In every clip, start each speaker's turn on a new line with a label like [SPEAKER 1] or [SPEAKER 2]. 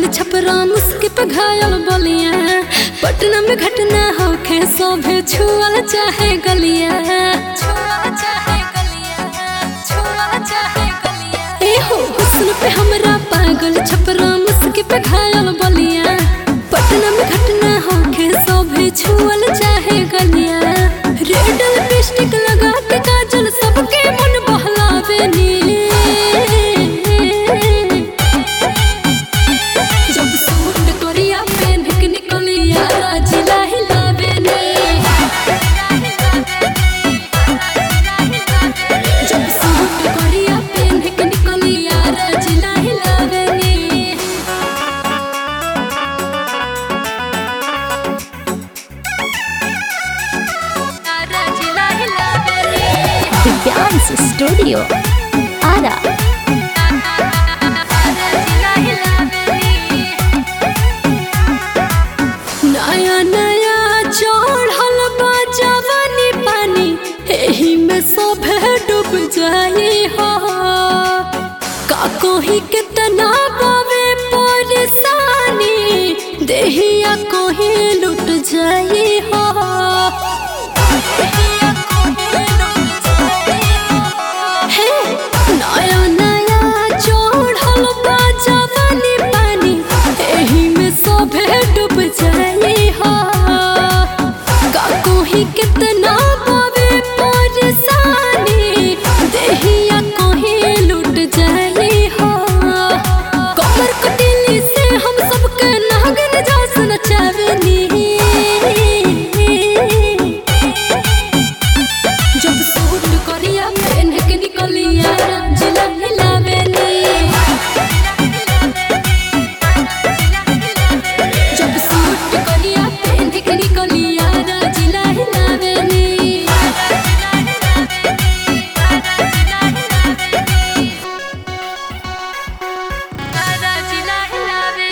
[SPEAKER 1] छपरा मुस्की पे घायल बलिया पटना में घटना होखे सोभे छुअल चाहे गलिया ए हो हुस्न पे हमरा पागल छपरा मुस्की पे घायल बलिया पटना में घटना होखे सोभे छुअल चाहे गलिया रेड लिपस्टिक लगा के काजल सबके मन बहलावे नी जब सूट कोरिया पहन के निकलिया जिला हिलावे ने जब सूट कोरिया पहन के निकलिया जिला हिलावे ने जिला हिलावे ने
[SPEAKER 2] दिव्यांश स्टूडियो आरा
[SPEAKER 1] नया नया चढ़ल बा जवानी पानी एही में सभे डूब जाए हो का कोही कितना बावे परेशानी देहिया कोही लुट जाए हो हे नया नया चढ़ल बा जवानी पानी एही में सभे डूब जाए हो का कोही कितना बावे परेशानी देहिया कोही लुट जाए हो कमर कटिली से हम सबके नागन जास नचावेनी जब सूट करिया पहन के निकलिया जिला हिलावे नी जब सूट करिया पहन के निकलिया जिला हिलावे नी जिला हिलावे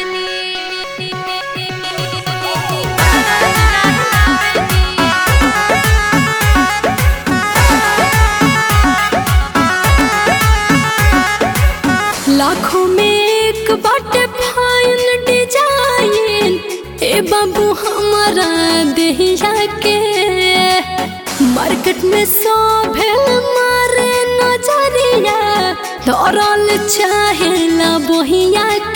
[SPEAKER 1] लाखों में एक बाटे फाइन डिजाइन ए बाबू हमारा देहिया के मार्केट में सोभे मारे नजरिया धरल चाहे ला बोहिया